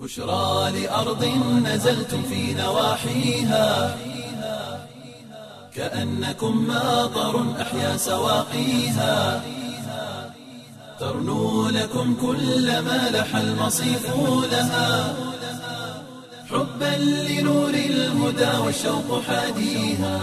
بشرى لأرض نزلتم في نواحيها كأنكم ماطر أحيا سواقيها ترنو لكم كل ما لح المصيف لها حبا لنور الهدى والشوق حاديها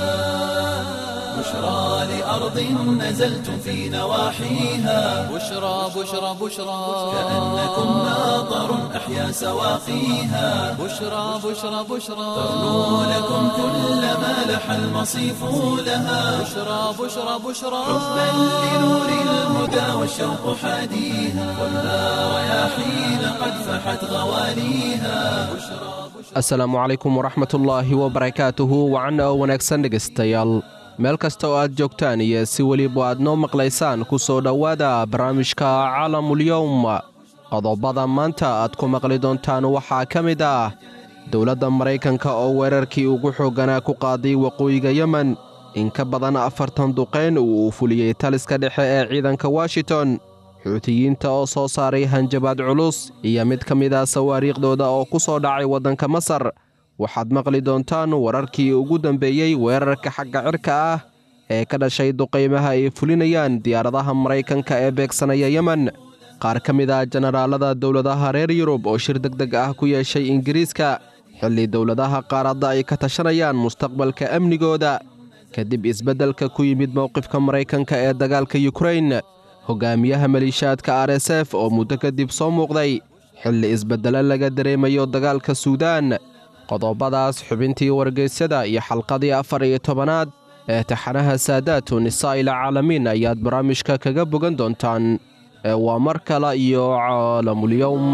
بشرى لأرض نزلتم في نواحيها بشرى بشرى بشرى كأنكم ماطر أحيا سواقيها بشرى بشرى بشرى ترنو لكم كل ما لح المصيف لها بشرى بشرى بشرى حبا لنور الهدى والشوق حاديها والنار رياحين قد فحت غواليها asalaamu calaykum waraxmatullaahi wabarakaatuhu wacan oo wanaagsan dhegaystayaal meel kasta oo aad joogtaan iyo si weliba aad noo maqlaysaan ku soo dhowaada barnaamijka caalamulyowm qodobada maanta aad ku maqli doontaan waxaa ka mid ah dowladda maraykanka oo weerarkii ugu xoogganaa ku qaaday waqooyiga yemen in ka badan afartan duqayn uu uu fuliyey taliska dhexe ee ciidanka washington xuutiyiinta oo soo saaray hanjabaad culus iyo mid ka mid ah sawaariikhdooda oo ku soo dhacay waddanka masar waxaad maqli doontaan wararkii ugu dambeeyey weerarka xagga cirka ah ee ka dhashay duqaymaha ay fulinayaan diyaaradaha maraykanka ee beegsanaya yemen qaar ka mid ah jenaraalada dowladaha reer yurub oo shir deg deg ah ku yeeshay ingiriiska xilli dowladaha qaaradda ay ka tashanayaan mustaqbalka amnigooda kadib isbeddelka ku yimid mowqifka maraykanka ee dagaalka yukrain hogaamiyaha maliishaadka r s f oo muddo kadib soo muuqday xilli isbeddelo laga dareemayo dagaalka suudaan qodobadaas xubintii wargeysyada iyo xalqadii afar iyo tobanaad ee taxanaha saadaatu nisaa'il caalamiin ayaad barnaamijka kaga bogan doontaan ee waa mar kale iyo caalamulyowm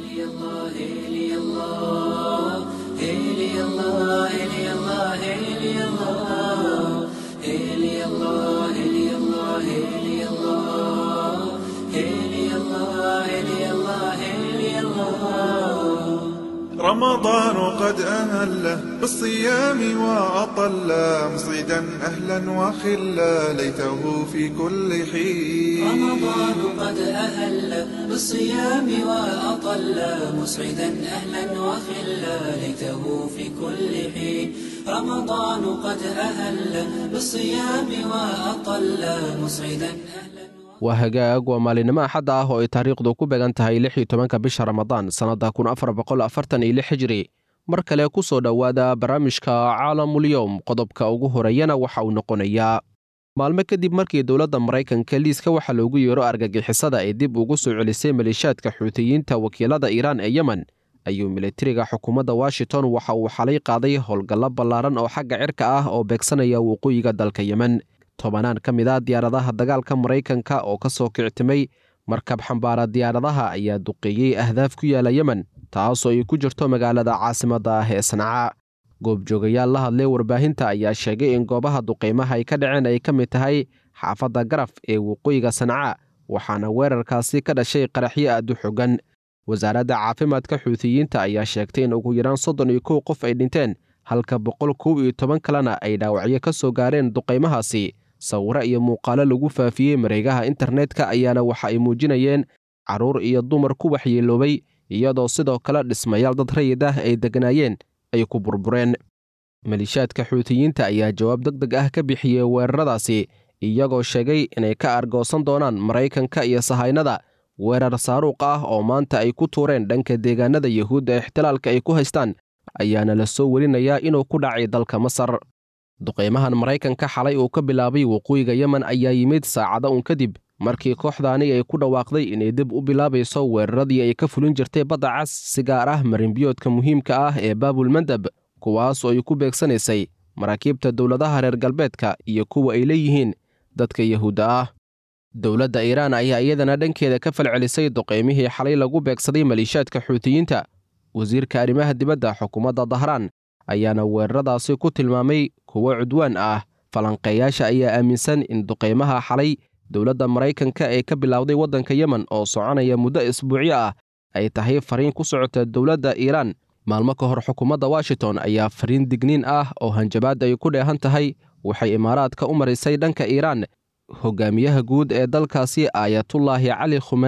رمضان قد أهله بالصيام وأطل مصعدا أهلا وخلا ليته في كل حين رمضان قد أهل بالصيام وأطل مسعدا أهلا وخلا ليته في كل حين رمضان قد أهل بالصيام وأطل مسعدا أهلا waa hagaag waa maalinimo axadda ah oo ay taariikhdu ku beegan tahay lix iyo tobanka bisha ramadaan sannadda kun afar boqol afartan iyo lix hijri mar kale ku soo dhowaada barnaamijka caalamulyowm qodobka ugu horeeyana waxa uu noqonayaa maalmo kadib markii dowladda maraykanka liiska waxaa loogu yeero argagixisada ay dib ugu soo celisay maleeshaadka xuutiyiinta wakiilada iiraan ee yemen ayuu militariga xukuumadda washington waxa uu xalay qaaday howlgallo ballaaran oo xagga cirka ah oo beegsanaya waqooyiga dalka yemen tobanaan ka mid a diyaaradaha dagaalka maraykanka oo ka soo kictimay markab xambaara diyaaradaha ayaa duqeeyey ahdaaf ku yaala yemen taasoo ay ku jirto magaalada caasimadda ah ee sanca goobjoogayaal la hadlay warbaahinta ayaa sheegay in goobaha duqeymaha ay ka dhaceen ay ka mid tahay xaafadda garaf ee waqooyiga sanca waxaana weerarkaasi ka dhashay qaraxyo aad u xogan wasaaradda caafimaadka xuutiyiinta ayaa sheegtay in ugu yaraan soddon iyo kow qof ay dhinteen halka boqol kow iyo toban kalena ay dhaawacyo ka soo gaareen duqaymahaasi sawiro iyo muuqaalo lagu faafiyey mareegaha internetka ayaana waxa ay muujinayeen carruur iyo dumar ku waxyeeloobay iyadoo sidoo kale dhismayaal dad rayid ah ay deganaayeen ay ku burbureen maliishaadka xuutiyiinta ayaa jawaab deg deg ah ka bixiyey weeraradaasi iyagoo sheegay inay ka argoosan doonaan maraykanka iyo sahaynada weerar saaruuq ah oo maanta ay ku tuureen dhanka deegaanada yuhuudda ee ixtilaalka ay ku haystaan ayaana la soo werinayaa inuu ku dhacay dalka masar duqaymahan maraykanka xalay uu ka bilaabay waqooyiga yemen ayaa yimid saacado un kadib markii kooxdaani ay ku dhawaaqday inay dib u bilaabayso weeraradii ay ka fulin jirtay badda cas si gaar ah marinbiyoodka muhiimka ah ee baabulmandab kuwaas oo ay ku beegsanaysay maraakiibta dowladaha reer galbeedka iyo kuwa ay leeyihiin dadka yahuudda ah dowladda iiraan ayaa iyadana dhankeeda ka falcelisay duqaymihii xalay lagu beegsaday maliishaadka xuutiyiinta wasiirka arrimaha dibadda xukuumadda dahraan ayaana weeraradaasi ku tilmaamay kuwo cudwaan ah falanqeeyaasha ayaa aaminsan in duqaymaha xalay dowladda maraykanka ee ka bilowday waddanka yemen oo soconaya muddo isbuucyo ah ay tahay fariin ku socota dowladda iiraan maalmo ka hor xukuumadda washington ayaa fariin digniin ah oo hanjabaad ay ku dheehan tahay waxay imaaraadka u marisay dhanka iiraan hogaamiyaha guud ee dalkaasi aayatullaahi cali khumaney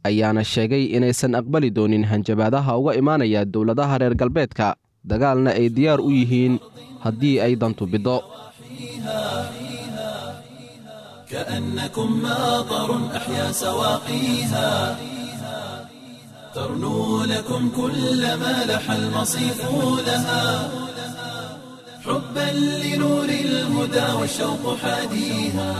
ayaana sheegay inaysan aqbali doonin hanjabaadaha uga imaanaya dowladaha reer galbeedka dagaalna ay diyaar u yihiin haddii ay dantu biddo كأنكم ماطر أحيا سواقيها ترنو لكم كل ما لح المصيف لها حبا لنور الهدى والشوق حاديها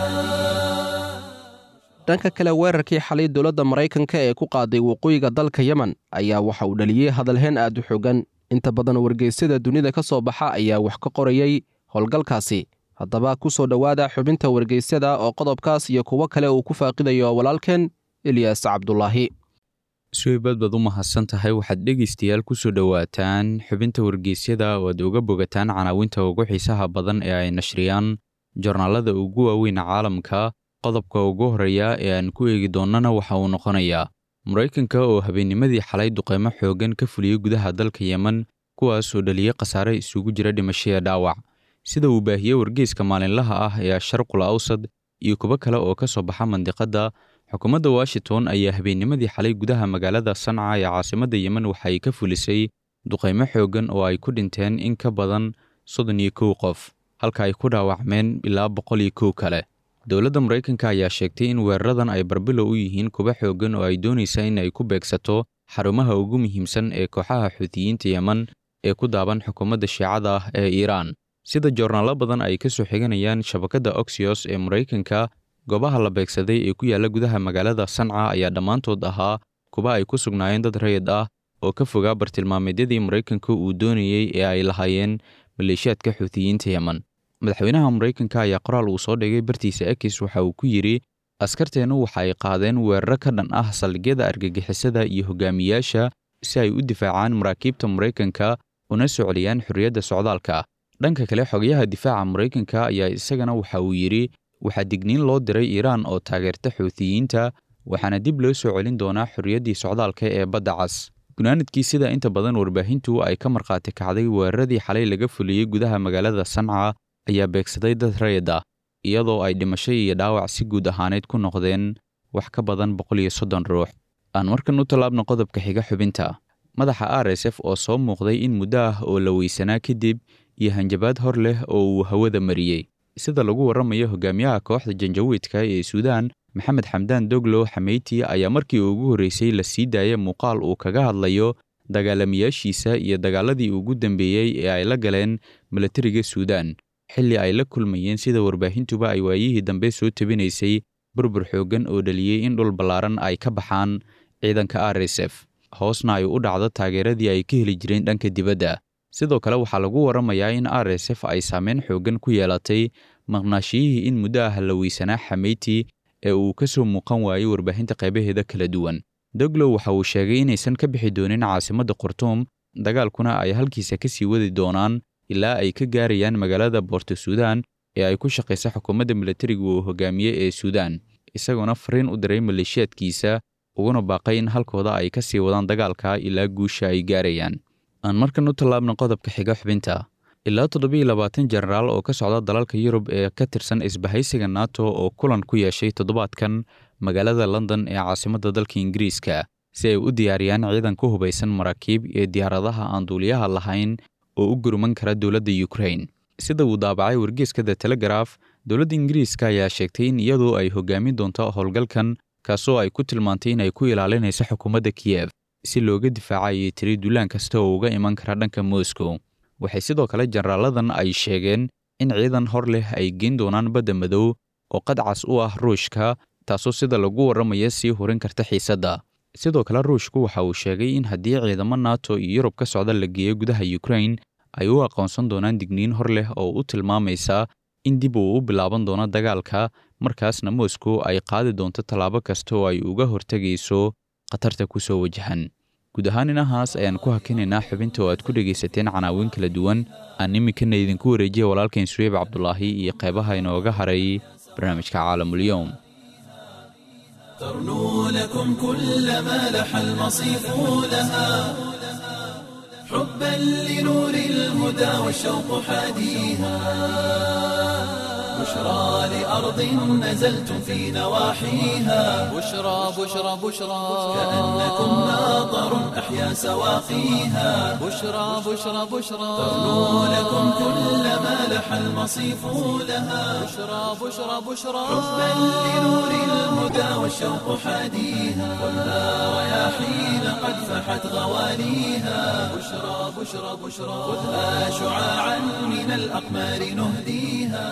dhanka kale weerarkii xalay dowladda maraykanka ee ku qaaday waqooyiga dalka yemen ayaa waxa uu dhaliyey hadalheen aad u xogan inta badan wargeysyada dunida ka soo baxa ayaa wax ka qorayey howlgalkaasi haddaba ku soo dhowaada xubinta wargeysyada oo qodobkaas iyo kuwo kale uu ku faaqidayo walaalkeen eliyas cabdulaahi suweybad baad u mahadsan tahay waxaad dhegaystayaal ku soo dhowaataan xubinta wargeysyada oo aad uga bogataan canaawinta ugu xiisaha badan ee ay nashriyaan jornaalada ugu waaweyn caalamka qodobka ugu horreeya ee aan ku eegi doonnana waxa uu noqonayaa maraykanka oo habeennimadii xalay duqaymo xooggan ka fuliyey gudaha dalka yemen kuwaas oo dhaliyey khasaare isugu jira dhimashaya dhaawac sida uu baahiyey wargeyska maalinlaha ah ee sharqul awsad iyo kuwo kale oo ka soo baxa mandiqadda xukuumadda washington ayaa habeennimadii xalay gudaha magaalada sanca ee caasimadda yemen waxa ay ka fulisay duqaymo xooggan oo ay ku dhinteen in ka badan soddon iyo kow qof halka ay ku dhaawacmeen ilaa boqol iyo kow kale dowladda maraykanka ayaa sheegtay in weeraradan ay barbilow u yihiin kuwa xooggan oo ay doonaysa in ay ku beegsato xarumaha ugu muhiimsan ee kooxaha xuutiyiinta yemen ee ku daaban xukuumadda shiicada ah ee iiraan sida joornaalo badan ay ka soo xiganayaan shabakadda oxyos ee maraykanka goobaha la beegsaday ee ku yaalla gudaha magaalada sanca ayaa dhammaantood ahaa kuwa ay ku sugnaayeen dad rayid ah oo ka fogaa bartilmaameedyadii maraykanka uu doonayey ee ay lahaayeen maleeshiyaadka xuutiyiinta yemen madaxweynaha maraykanka ayaa qoraal uu soo dhigay bartiisa ekis waxa uu ku yidhi askarteennu waxa ay qaadeen weeraro ka dhan ah saldhigyada argagixisada iyo hogaamiyaasha si ay u difaacaan maraakiibta maraykanka una soo celiyaan xorriyadda socdaalka dhanka kale xogayaha difaaca maraykanka ayaa isagana waxa uu yidhi waxaa digniin loo diray iiraan oo taageerta xuutiyiinta waxaana dib loo soo celin doonaa xorriyaddii socdaalka ee badda cas gunaanadkii sida inta badan warbaahintu ay ka markhaati kacday weeraradii xalay laga fuliyey gudaha magaalada sanca ayaa beegsaday dad rayid ah iyadoo ay dhimasho iyo dhaawac si guud ahaaneyd ku noqdeen wax ka badan boqol iyo soddon ruux aan markan u tallaabno qodobka xiga xubinta madaxa r s f oo soo muuqday in muddo ah oo la weysanaa kadib iyo hanjabaad hor leh oo uu hawada mariyey sida lagu warramayo hogaamiyaha kooxda janjawiidka ee suudaan maxamed xamdaan doglo xameyti ayaa markii ugu horreysay la sii daaya muuqaal uu kaga hadlayo dagaalamayaashiisa iyo dagaaladii ugu dambeeyey ee ay la galeen milatariga suudaan xilli ay la kulmayeen sida warbaahintuba ay waayihii dambe soo tabinaysay burbur xooggan oo dhaliyey in dhul ballaaran ay ka baxaan ciidanka r s f hoosna ay u dhacdo taageeradii ay ka heli jireen dhanka dibadda sidoo kale waxaa lagu warramayaa in r s f ay saameyn xooggan ku yeelatay maqnaashiyihii in muddo ah la weysanaa xameyti ee uu ka soo muuqan waayey warbaahinta qaybaheeda kala duwan doglow waxa uu sheegay inaysan ka bixi doonin caasimadda khartuum dagaalkuna ay halkiisa ka sii wadi doonaan ilaa ay ka gaarayaan magaalada boorto suudaan ee ay ku shaqaysa xukuumadda milatariga uu hogaamiye ee suudaan isagoona fariin u diray maleeshiyaadkiisa uguna baaqay in halkooda ay ka sii wadaan dagaalka ilaa guusha ay gaarayaan aan markan u tallaabna qodobka xiga xubinta ilaa toddobiiyo labaatan jenaraal oo ka socda dalalka yurub ee ka tirsan isbahaysiga nato oo kulan ku yeeshay toddobaadkan magaalada london ee caasimadda dalka ingiriiska si ay u diyaariyaan ciidan ku hubaysan maraakiib iyo diyaaradaha aan duuliyaha lahayn oo u gurman kara dowladda ukrain sida uu daabacay wargeeska the telegraf dowladda ingiriiska ayaa sheegtay in iyadu ay hogaamin doonto howlgalkan kaasoo ay ku tilmaantay in ay ku ilaalinayso xukuumadda kiyef si looga difaacayay tiri duulaan kasta oo uga iman kara dhanka moscow waxay sidoo kale jenaraaladan ay sheegeen in ciidan hor leh ay geyn doonaan badda madow oo qadcas u ah ruushka taasoo sida lagu warramaya sii horin karta xiisadda sidoo kale ruushku waxa uu sheegay in haddii ciidamo nato iyo yurub ka socda la geeyo gudaha ukrain ay u aqoonsan doonaan digniin hor leh oo u tilmaamaysa in dib uu u bilaaban doono dagaalka markaasna moscow ay qaadi doonto tallaabo kasta oo ay uga hortegayso khatarta ku soo wajahan guud ahaan inahaas ayaan ku hakinaynaa xubinta oo aad ku dhegaysateen canaawin kala duwan aan iminkana idinku wareejiya walaalkain suweyb cabdulaahi iyo qeybaha inooga haray barnaamijka caalamulyoom ترنو لكم كل ما لح المصيف لها حبا لنور الهدى والشوق حاديها بشرى لأرض نزلتم في نواحيها بشرى بشرى بشرى كأنكم ناظر أحيا سواقيها بشرى بشرى بشرى ترنو لكم كل ما لح المصيف لها بشرى بشرى بشرى حبا لنور الهدى والشوق حاديها ولا رياحين قد فحت غواليها بشرى بشرى بشرى خذها شعاعا من الأقمار نهديها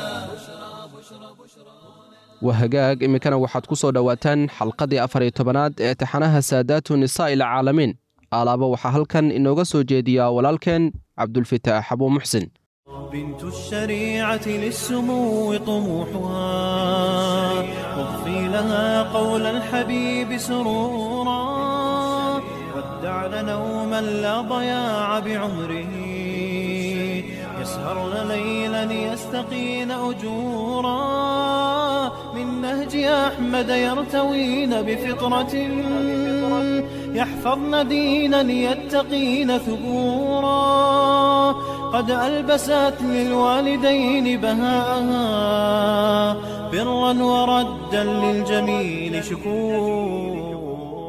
wahagaag iminkana waxaad ku soo dhowaataan xalqadii afar iyo tobanaad ee taxanaha saadaatu nisaa'i alcaalamiin alaaba waxaa halkan inooga soo jeediyaa walaalkeen cabdulfitaax abuu muxsin بنت الشريعة للسمو طموحها واضفي لها قول الحبيب سرورا ودعن نوما لا ضياع بعمره يسهرن ليلا يستقين أجورا من نهج أحمد يرتوين بفطرة يحفظن دينا يتقين ثبورا قد ألبست للوالدين بهاءها برا وردا للجميل شكورا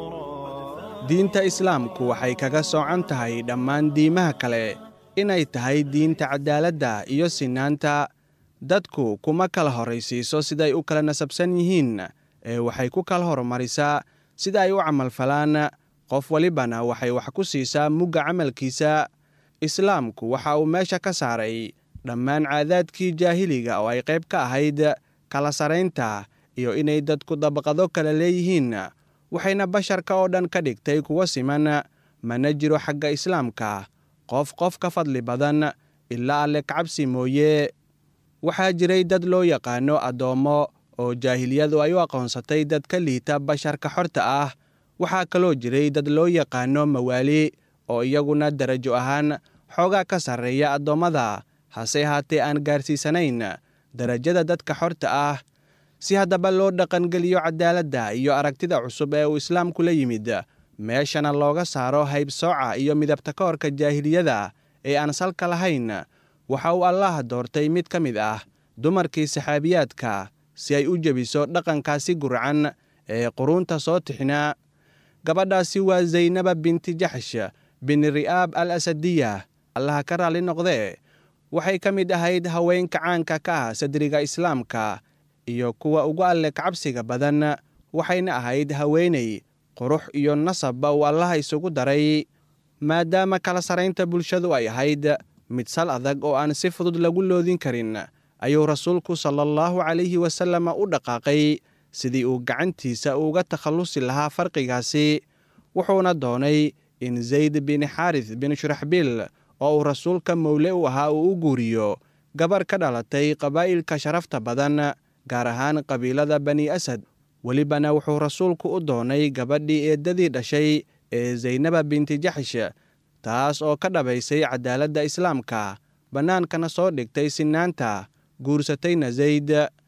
diinta islaamku waxay kaga soocan tahay dhammaan diimaha kale inay tahay diinta cadaaladda iyo sinaanta dadku kuma kala horraysiiso siday u kala nasabsan yihiin ee waxay ku kala hormarisaa sida ay u camalfalaan qof walibana waxay wax ku siisaa mugga camalkiisa islaamku waxa uu meesha ka saaray dhammaan caadaadkii jaahiliga oo ay qayb ka ahayd kala saraynta iyo inay dadku dabaqado kala leeyihiin waxayna basharka oo dhan ka dhigtay kuwo siman mana jiro xagga islaamka qof qof ka fadli badan ilaa alle kacabsi mooye waxaa jiray dad loo yaqaano addoommo oo jaahiliyadu ay u aqoonsatay dad ka liita basharka xorta ah waxaa kaloo jiray dad loo yaqaano mawaali oo iyaguna darajo ahaan xoogaa ka sarreeya addoommada hase haatee aan gaarsiisanayn darajada dadka xorta ah si haddaba loo dhaqangeliyo cadaaladda iyo aragtida cusub ee uu islaamku la yimid meeshana looga saaro haybsooca iyo midabta ka horka jaahiliyada ee aan salka lahayn waxa uu allaah doortay mid ka mid ah dumarkii saxaabiyaadka si ay u jebiso dhaqankaasi gurcan ee quruunta soo tixina gabadhaasi waa zaynaba binti jaxsh bin ri'aab al asadiya allaha ka raalli noqdee waxay ka mid ahayd haweenka caanka ka ah sadriga islaamka iyo kuwa ugu alle kacabsiga badan waxayna ahayd haweeney qurux iyo nasabba uu allaha isugu daray maadaama kala saraynta bulshadu ay ahayd mid sal adag oo aan si fudud lagu loodin karin ayuu rasuulku sala allahu calayhi wasalama u dhaqaaqay sidii uu gacantiisa uga takhallusi lahaa farqigaasi wuxuuna doonay in zayd bin xaaris bin shuraxbiil oo uu rasuulka mowle u ahaa uu u guuriyo gabar ka dhalatay qabaa'ilka sharafta badan gaar ahaan qabiilada bani asad welibana wuxuu rasuulku u doonay gabadhii eeddadii dhashay ee zaynaba binti jaxsh taas oo ka dhabaysay cadaaladda islaamka bannaankana soo dhigtay sinaanta guursatayna zayd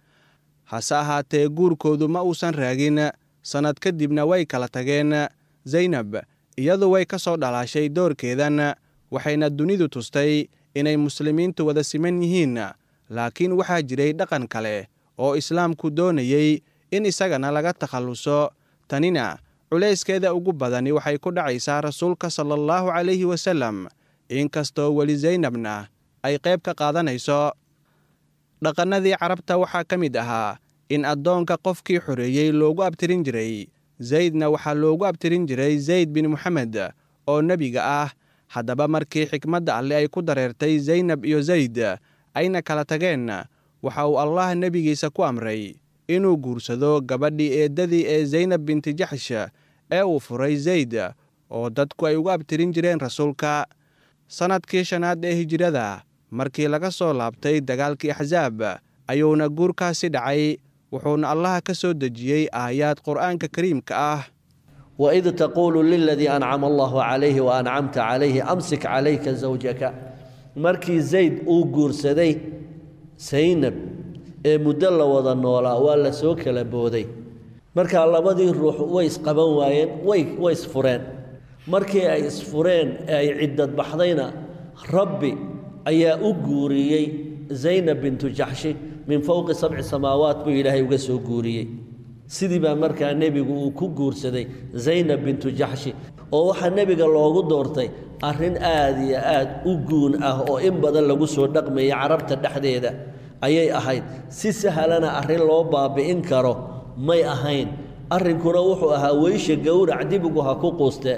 hase ahaatee guurkoodu ma uusan raagin sannad kadibna way kala tageen zaynab iyadu way ka soo dhalaashay doorkeedan waxayna dunidu tustay inay muslimiintu wada siman yihiin laakiin waxaa jiray dhaqan kale oo islaamku doonayey in isagana laga takhalluso tanina culayskeeda ugu badani waxay ku dhacaysaa rasuulka sala allahu calayhi wasallam inkastoo weli zaynabna ay qayb ka qaadanayso dhaqannadii carabta waxaa ka mid ahaa in addoonka qofkii xoreeyey loogu abtirin jiray zaydna waxaa loogu abtirin jiray zayd bin moxamed oo nebiga ah haddaba markii xikmadda alle ay ku dareertay zaynab iyo zayd ayna kala tageen waxa uu allah nebigiisa ku amray inuu guursado gabadhii eeddadii ee zaynab binti jaxsh ee uu furay zayd oo dadku ay ugu abtirin jireen rasuulka sannadkii shanaad ee hijirada markii laga soo laabtay dagaalkii axsaab ayuuna guurkaasi dhacay wuxuuna allaha ka soo dejiyey aayaad qur'aanka kariimka ah waid taquulu liladii ancama allahu calayhi wa ancamta calayhi amsik calayka zawjaka markii zayd uu guursaday saynab ee muddo la wada noolaa waa la soo kala booday markaa labadii ruux way isqaban waayeen way way isfureen markii ay isfureen ee ay ciddad baxdayna rabbi ayaa u guuriyey zaynab bintu jaxshi min fowqi sabci samaawaat buu ilaahay uga soo guuriyey sidii baa markaa nebigu uu ku guursaday zaynab bintu jaxshi oo waxaa nebiga loogu doortay arrin aad iyo aad u guun ah oo in badan lagu soo dhaqmayay carabta dhexdeeda ayay ahayd si sahalana arrin loo baabi'in karo may ahayn arrinkuna wuxuu ahaa weysha gowrac dibigu ha ku quusteen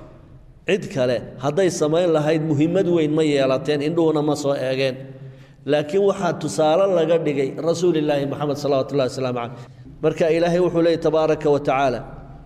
cid kale hadday samayn lahayd muhimmad weyn ma yeelateen indhuhuna ma soo eegeen laakiin waxaa tusaale laga dhigay rasuulilaahi moxamed salawatu ullahi wasalaamu caleyh marka ilaahay wuxuu leeyay tabaaraka wa tacaala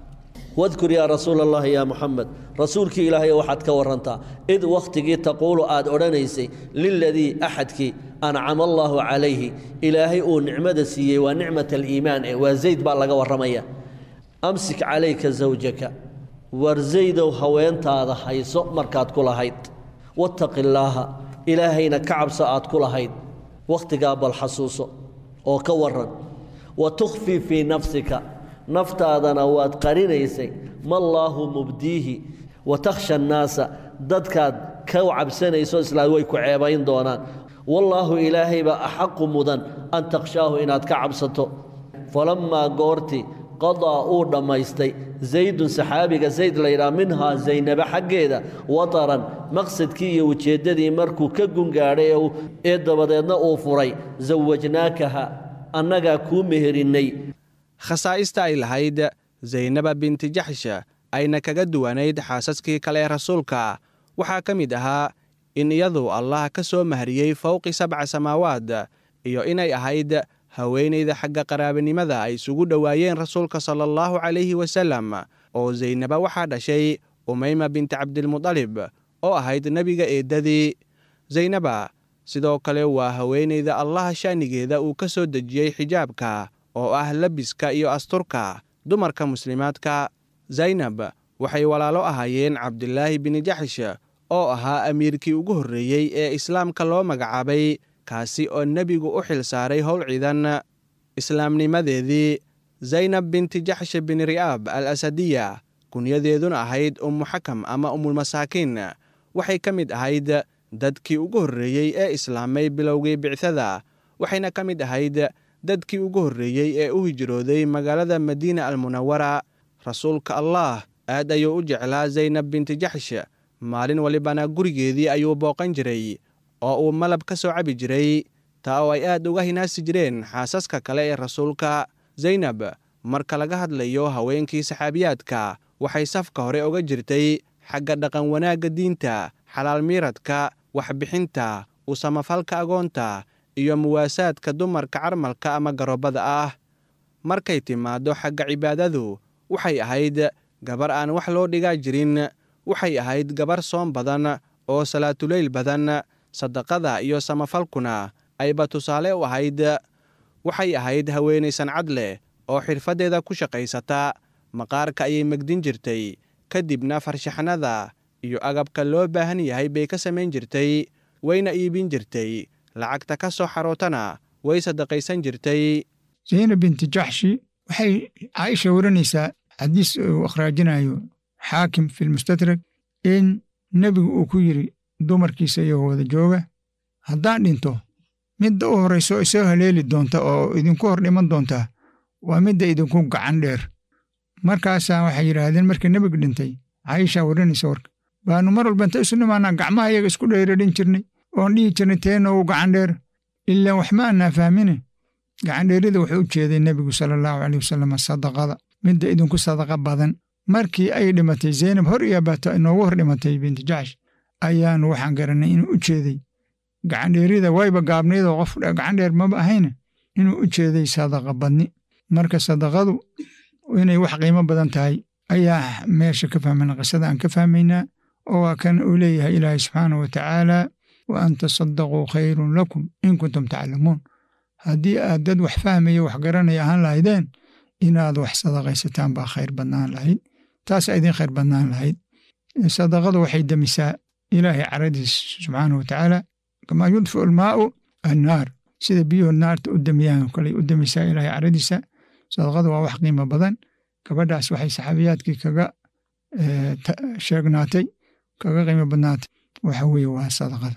wadkur yaa rasuula allahi yaa muxamed rasuulkii ilaahay waxaad ka warantaa id wakhtigii taquulu aad odhanaysay liladii axadkii ancama allaahu calayhi ilaahay uu nicmada siiyey waa nicmat aliimaan eh waa zayd baa laga warramaya amsik calayka zawjaka war zaydow haweentaada hayso markaad ku lahayd wattaqi illaaha ilaahayna ka cabso aad ku lahayd wakhtigaa bal xasuuso oo ka warran wa tukhfii fii nafsika naftaadana waad qarinaysay mallaahu mubdiihi wa takhsha annaasa dadkaad ka cabsanayso islaad way ku ceebayn doonaan wallaahu ilaahaybaa axaqu mudan an takhshaahu inaad ka cabsato falammaa goortii qadaa uu dhammaystay zaydun saxaabiga zayd laydhaha minhaa zaynaba xaggeeda wataran maqsadkii iyo ujeeddadii markuu ka gungaadhay ee dabadeedna uu furay sawajnaakaha annagaa kuu meherinnay khasaa'ista ay lahayd zaynaba binti jaxsha ayna kaga duwanayd xaasaskii kale ee rasuulka waxaa ka mid ahaa in iyadu allah ka soo mahriyey fowqi sabca samaawaad iyo inay ahayd haweenayda xagga qaraabanimada ay isugu dhowaayeen rasuulka sala allahu calayhi wasalam oo zaynaba waxaa dhashay umayma binti cabdilmudalib oo ahayd nebiga eeddadii zaynaba sidoo kale waa haweenayda allaha sha'nigeeda uu ka soo dejiyey xijaabka oo ah labiska iyo asturka dumarka muslimaadka zaynab waxay walaalo ahaayeen cabdilaahi bini jaxish oo ahaa amiirkii ugu horreeyey ee islaamka loo magacaabay kaasi oo nebigu u xil saaray howl ciidan islaamnimadeedii zaynab binti jaxsh bin ri'aab al asadiya kunyadeeduna ahayd ummu xakam ama ummulmasaakiin waxay ka mid ahayd dadkii ugu horreeyey ee islaamay bilowgii bicdada waxayna ka mid ahayd dadkii ugu horreeyey ee u hijrooday magaalada madiina almunawara rasuulka allah aad ayuu u jeclaa zaynab binti jaxsh maalin walibana gurigeedii ayuu booqan jiray oo uu malab ka soo cabi jiray taa oo ay aad uga hinaasi jireen xaasaska kale ee rasuulka zaynab marka laga hadlayo haweenkii saxaabiyaadka waxay safka hore uga jirtay xagga dhaqan wanaagga diinta xalaal miiradka waxbixinta u samafalka agoonta iyo muwaasaadka dumarka carmalka ama garoobada ah markay timaaddo xagga cibaadadu waxay ahayd gabar aan wax loo dhigaa jirin waxay ahayd gabar soom badan oo salaatuleyl badan sadaqada iyo samafalkuna ayba tusaale u ahayd waxay ahayd haweenay sancad leh oo xirfaddeeda ku shaqaysata maqaarka ayay megdin jirtay kadibna farshaxnada iyo agabka loo baahan yahay bay ka samayn jirtay wayna iibin jirtay lacagta ka soo xarootana way sadaqaysan jirtay zaynab binti jaxshi waxay caaisha waranaysaa xadiis uu akhraajinayo xaakim fi lmustadrak in nebigu uu ku yidhi dumarkiisa iyagoo wada jooga haddaan dhinto midda u horrayso isoo haleeli doonta oo idinku hor dhiman doontaa waa midda idinku gacan dheer markaasaa waxay yidhaahdeen markii nebigu dhintay caaisha waranaysa warka baanu mar walba inta isu dhimaanaa gacmaha iyaga isku dheeradhin jirnay oon dhihi jirnay teena uu gacan dheer ilaan wax ma annaa fahmine gacandheerida wuxuu u jeeday nebigu sala allahu caleyh wasalam sadaqada midda idinku sadaqa badan markii ay dhimatay zaynab hor iyo bata inoogu hor dhimatay binti jaxsh ayaanu waxaan garanay inuu u jeeday gacandheerida wayba gaabnaydoo qof gacandheer maba ahayne inuu u jeeday sadaqa badni marka sadaqadu inay wax qiimo badan tahay ayaa meesha ka fahmayna qisada aan ka fahmaynaa oo waa kan uu leeyahay ilaahay subxaanahu watacaala wa an tasadaquu khayrun lakum in kuntum taclamuun haddii aad dad wax fahmaya wax garanaya ahaan lahaydeen inaad wax sadaqaysataan baa khayr badnaan lahayd taasaa idin khayr badnaan lahayd sadaqadu waxay demisaa ilaahay caradiis subxaanahu watacaala kamaa yudfiu almaau annaar sida biyuhu naarta u demiyaan kale u demisaa ilaahay caradiisa sadaqadu waa wax qiimo badan gabadhaas waxay saxaabiyaadkii kaga sheegnaatay kaga qiimo badnaatay waxa weeye waa sadaqada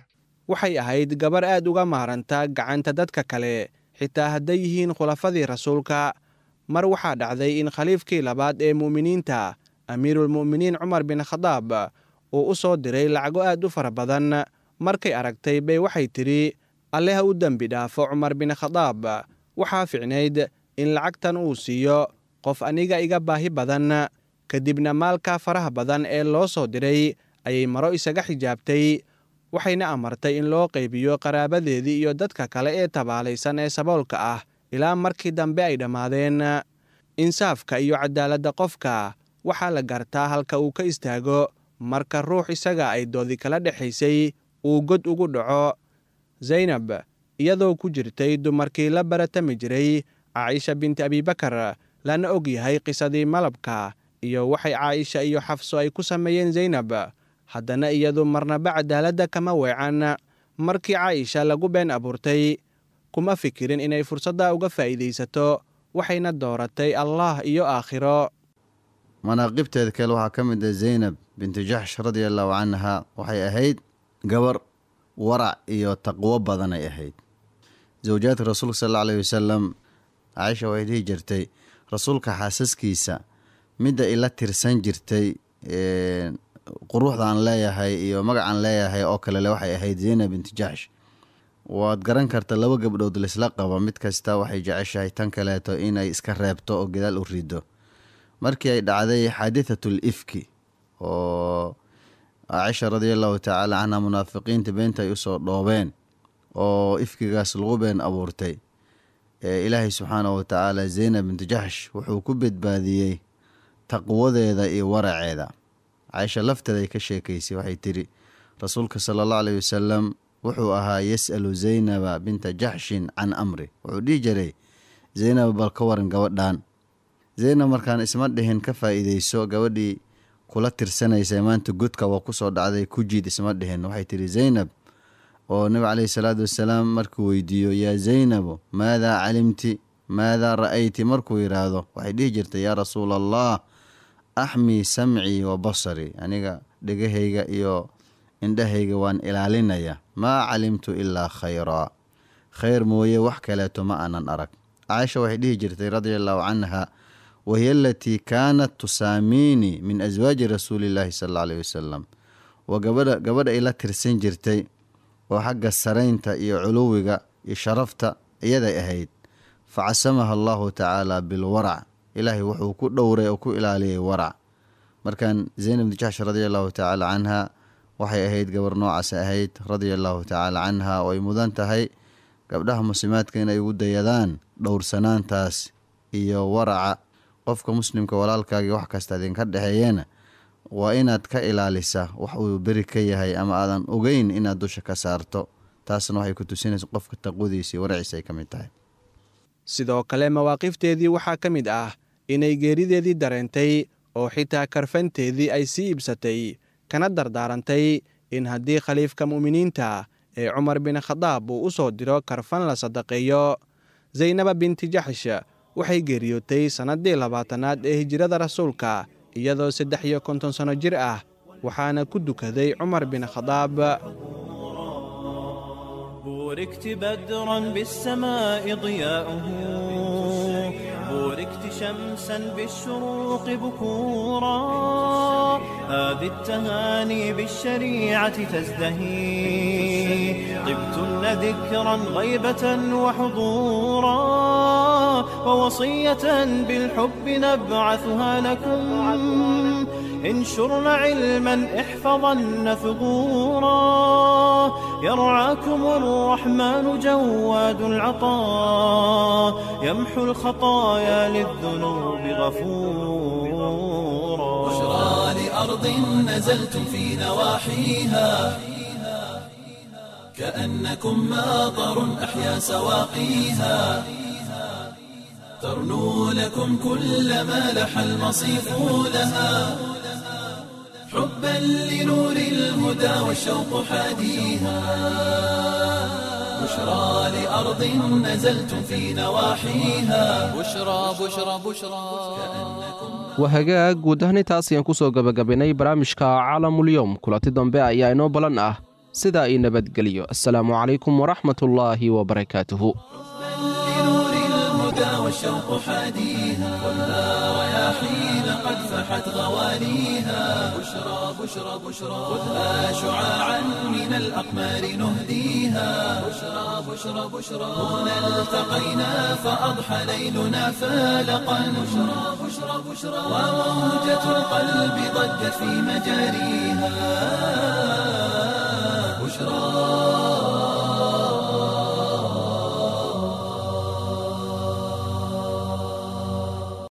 waxay ahayd gabar aad uga maaranta gacanta dadka kale xitaa hadday yihiin khulafadii rasuulka mar waxaa dhacday in khaliifkii labaad ee mu'miniinta amiirulmu'miniin cumar bin khadaab uu u soo diray lacago aad u fara badan markay aragtay bay waxay tidhi alle ha u dembi dhaafo cumar bin khadaab waxaa ficnayd in lacagtan uu siiyo qof aniga iga baahi badan kadibna maalka faraha badan ee loo soo diray ayay maro isaga xijaabtay waxayna amartay in loo qaybiyo qaraabadeedii iyo dadka kale ee tabaalaysan ee saboolka ah ilaa markii dambe ay dhammaadeen insaafka iyo cadaaladda qofka waxaa la gartaa halka uu ka istaago marka ruux isaga ay doodi kala dhexaysay uu god ugu dhaco zaynab iyadoo ku jirtay dumarkii la baratami jiray caaisha binti abibakar lana og yahay qisadii malabka iyo waxay caaisha iyo xafso ay ku sameeyeen zaynab haddana iyadu marnaba cadaaladda kama weecan markii caaisha lagu been abuurtay kuma fikirin inay fursadda uga faa'iidaysato waxayna dooratay allah iyo aakhiro manaaqibteeda kale waxaa ka mid ah zaynab bintu jaxsh radia allahu canha waxay ahayd gabar warac iyo taqwo badan ay ahayd zawjaadka rasuulka sal alla alayhi wasalam caaisha waxay dhihi jirtay rasuulka xaasaskiisa midda ila tirsan jirtay quruxdaan leeyahay iyo magacaan leeyahay oo kalele waxay ahayd zaynab bintu jaxsh waad garan karta laba gabdhood laisla qabo mid kasta waxay jeceshahay tan kaleeto inay iska reebto oo gadaal u rido markii ay dhacday xaadithatul ifki oo caaisha radia allahu tacaala canha munaafiqiinta beenta ay usoo dhoobeen oo ifkigaas lagu been abuurtay ilaahay subxaanahu watacaala zaynab bintu jaxsh wuxuu ku badbaadiyey taqwadeeda iyo waraceeda caaisha lafteeda ay ka sheekaysay waxay tidhi rasuulka sala allahu alayhi wasalam wuxuu ahaa yas'alu zaynaba binta jaxshin can amri wuxuu dhihi jiray zaynab bal ka waran gabadhan zaynab markaan isma dhihin ka faa'iideyso gabadhii kula tirsanaysa maanta godka waa kusoo dhacday ku jiid isma dhihin waxay tidhi zaynab oo nabi caleyhi salaatu wasalaam markuu weydiiyo yaa zaynabu maadaa calimti maadaa ra'ayti markuu yidhaahdo waxay dhihi jirtay yaa rasuula allah axmii samcii wa basarii aniga dhegahayga iyo indhahayga waan ilaalinaya maa calimtu ilaa khayraa khayr mooye wax kaleeto ma aanan arag caaisha waxay dhihi jirtay radia allahu canha wahiya alatii kaanat tusaamiinii min aswaaji rasuulillaahi sal alla alayhi wasalam waa gabadha gabadha ay la tirsan jirtay oo xagga saraynta iyo culuwiga iyo sharafta iyaday ahayd fa casamaha allahu tacaala bilwarac ilaahay wuxuu ku dhowray oo ku ilaaliyay warac markan zaynab bni jaxsh radia allahu tacaala canha waxay ahayd gabar noocaas ahayd radia allahu tacaala canha oo ay mudan tahay gabdhaha muslimaadka inay ugu dayadaan dhowrsanaantaas iyo waraca qofka muslimka walaalkaagii wax kasta idinka dhexeeyana waa inaad ka ilaalisa wax uu beri ka yahay ama aadan ogeyn inaad dusha ka saarto taasna waxay ku tusinaysa qofka taqwadiisa iyo waraciisa ay ka mid tahay sidoo kale mawaaqifteedii waxaa ka mid ah inay geerideedii dareentay oo xitaa karfanteedii ay sii iibsatay kana dardaarantay in haddii khaliifka mu'miniinta ee cumar bin khadaab uu u soo diro karfan la sadaqeeyo zaynaba binti jaxsh waxay geeriyootay sannaddii labaatanaad ee hijirada rasuulka iyadoo saddex iyo konton sanno jir ah waxaana ku dukaday cumar bin khadaab بوركت بدرا بالسماء ضياؤه بوركت شمسا بالشروق بكورا هذه التهاني بالشريعة تزدهي طبتن ذكرا غيبة وحضورا ووصية بالحب نبعثها لكم انشرن علما احفظن ثبورا يرعاكم الرحمن جواد العطاء يمحو الخطايا للذنوب غفورا بشرى لأرض نزلتم في نواحيها كأنكم ماطر أحيا سواقيها ترنو لكم كل ما لح المصيف لها حبا لنور الهدى والشوق حاديها بشرى لأرض نزلتم في نواحيها بشرى بشرى بشرى wahagaag guud ahaan intaas ayaan ku soo gebagabaynay barnaamijka caalamulyoom kulanti dambe ayaa inoo balan ah sidaa ii nabadgeliyo assalaamu calaykum waraxmatullaahi wabarakaatuhu لنور الهدى والشوق حاديها خذها رياحين قد فحت غواليها بشرى بشرى بشرى خذها شعاعا من الأقمار نهديها بشرى بشرى بشرى هنا التقينا فأضحى ليلنا فالقا بشرى بشرى بشرى وموجة القلب ضجت في مجاريها بشرى